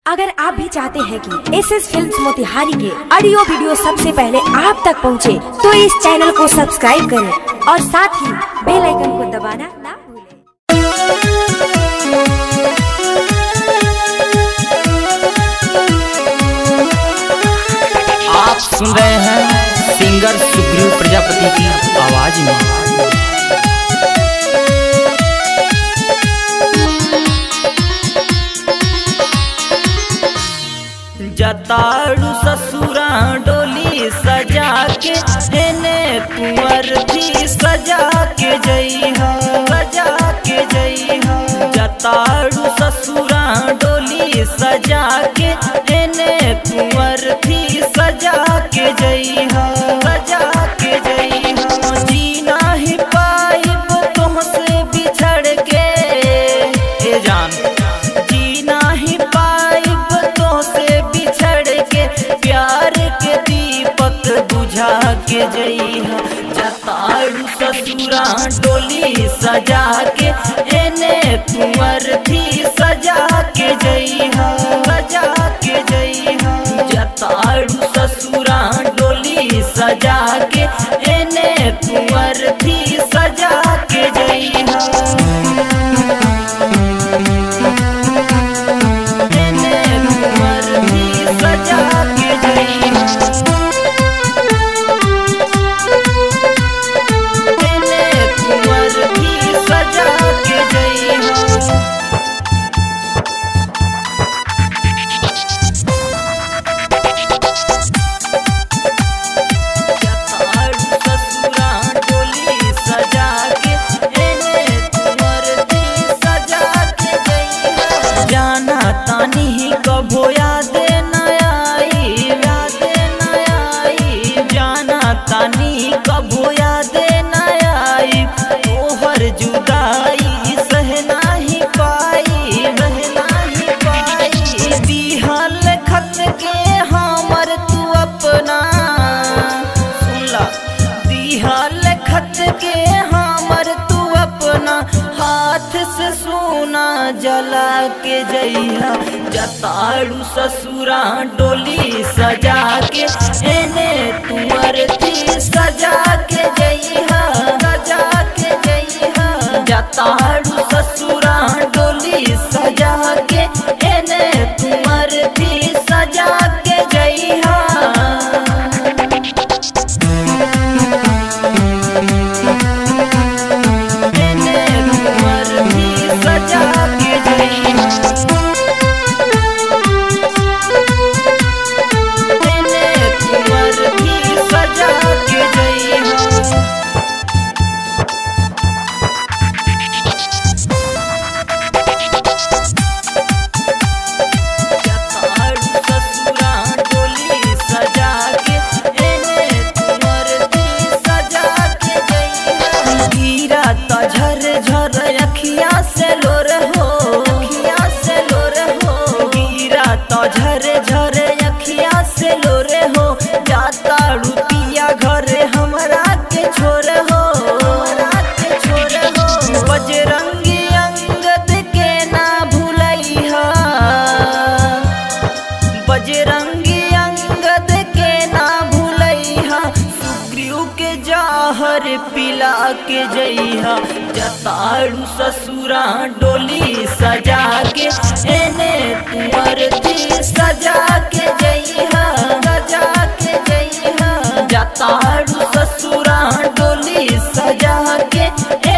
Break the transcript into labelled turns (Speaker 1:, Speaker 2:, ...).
Speaker 1: अगर आप भी चाहते हैं कि एस एस फिल्म मोतिहारी के ऑडियो वीडियो सबसे पहले आप तक पहुंचे, तो इस चैनल को सब्सक्राइब करें और साथ ही बेल आइकन को दबाना ना भूलें।
Speaker 2: आप सुन रहे हैं सिंगर सुग्रीव प्रजापति की आवाज में जताड़ू ससुरा डोली सजा के हेने कुंवर भी सजा के जइहा सजा के जइहा जताड़ू ससुरा डोली सजा के हेने कुंवर भी सजा के जइहा सजा के जइहा जीना ही पाइब तुमसे बिछड़ के ए जान जीना ही पाइब तो से बिछड़ के प्यार के दीपक बुझा के जइहा जताड़ू ससुरा डोली सजा के एने कुंवर थी सजा के जइहा सजा के जइहा जताड़ू ससुरा डोली सजा के एने कुंवर थी सजा के जइहा एने कुंवर भी सजा के जइहा एने कुंवर भी सजा के जइहा जताड़ू ससुरा डोली सजा के एने कुंवर भी सजा के जइहा जाना तानी ही कभो याद न आई याद न आई जाना तानी कभो याद न आई तोहर जुदाई सह नाही पाई रह नाही पाई दिहल खत के हमर तू अपना सुनला दिहल खत के हमर तू अपना हाथ से सोना जला के जइहा जताड़ू ससुरा डोली सजा के एने तुअर थी सजा के जइहा सजा के जइहा जताड़ू ससुरा डोली सजा के एने तुअर थी सजा के जइहा एने कुंवर भी सजा के जइहा एने कुंवर भी सजा के जइहा जताड़ू ससुरा डोली सजा के एने कुंवर भी सजा के जइहा गिरा त झर झर अखिया से लोर हो अखिया से लोर हो गिरा त झर झर अखिया से लोर हो जाता रुपिया घर हमरा के छोर हो हमरा के छोर हो बजरंगी अंगद के ना भूलैहा बजरंगी अंगद के ना भूलैहा सुग्रीव के जाहर पिला के जइहा जताड़ू ससुरा डोली सजा के एने तुअर थी सजा के जइहा सजा के जइहा जताड़ू ससुरा डोली सजा के